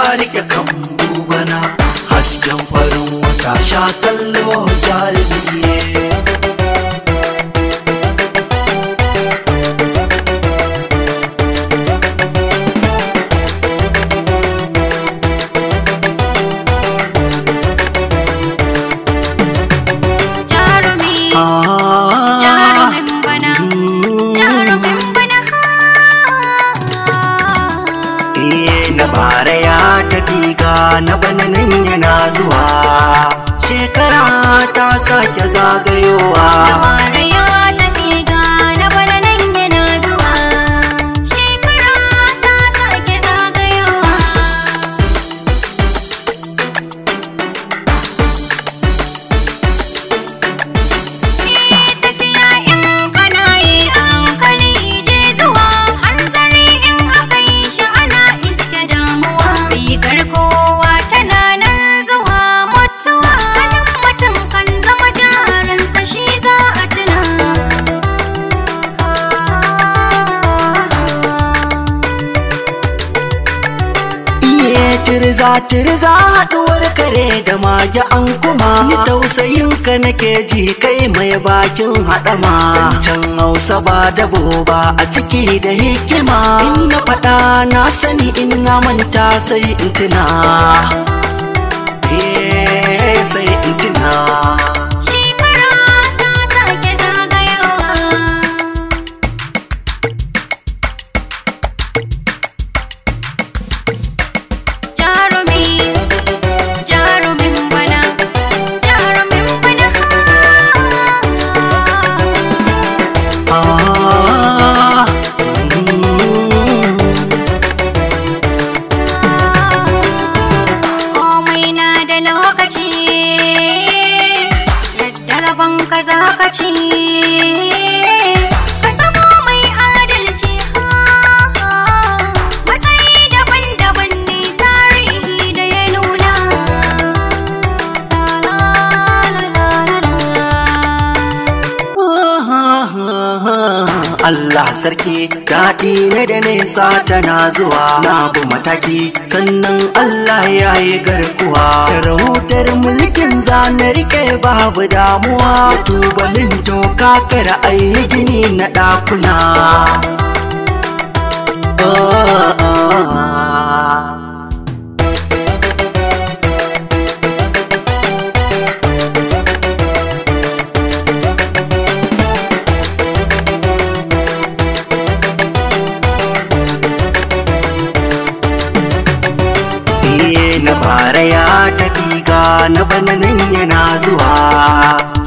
rike kan bana hasken farin wata sha kallo jarumi jarumi Ah, jarumin bana jarumin bana eh, na bara ya tafi ga na bana nan yana zuwa shekara ta sake zagayowa Dabara ya tafi ga na bana nan yana zuwa shekara ta sake zagayowa Ni tafiya in kana yi a hankali je zuwa hanzari in aka yi shi ana iske damuwa rigar kowa tana nan zuwa mutuwa halin mutum kan zama jaransa shi za a tuna Iye tirza tirza haɗuwar kare da mage an kuma Ni tausayin ka nake ji kai mai bakin haɗama Zancen hausa ba dabo ba a ciki da hikima In na faɗa na sani in na manta sai in tuna Eh, sai in tuna shekara ta sake zagayowa jarumi jarumin bana jarumin bana Ah, mm. komai na da lokaci yadda rabon ka za ka ci ka zama mai adalci matsayi daban-daban ne tarihi da ya nuna Allah sarki daɗi na da nesa tana zuwa na bu mataki sannan Allah ya yi garkuwa sarautar mulkin zana rike babu damuwa tubalin toka kara ayi gini na ɗakuna Ah, ah, ah. Iye na bara ya tafi ga na bana nan yana zuwa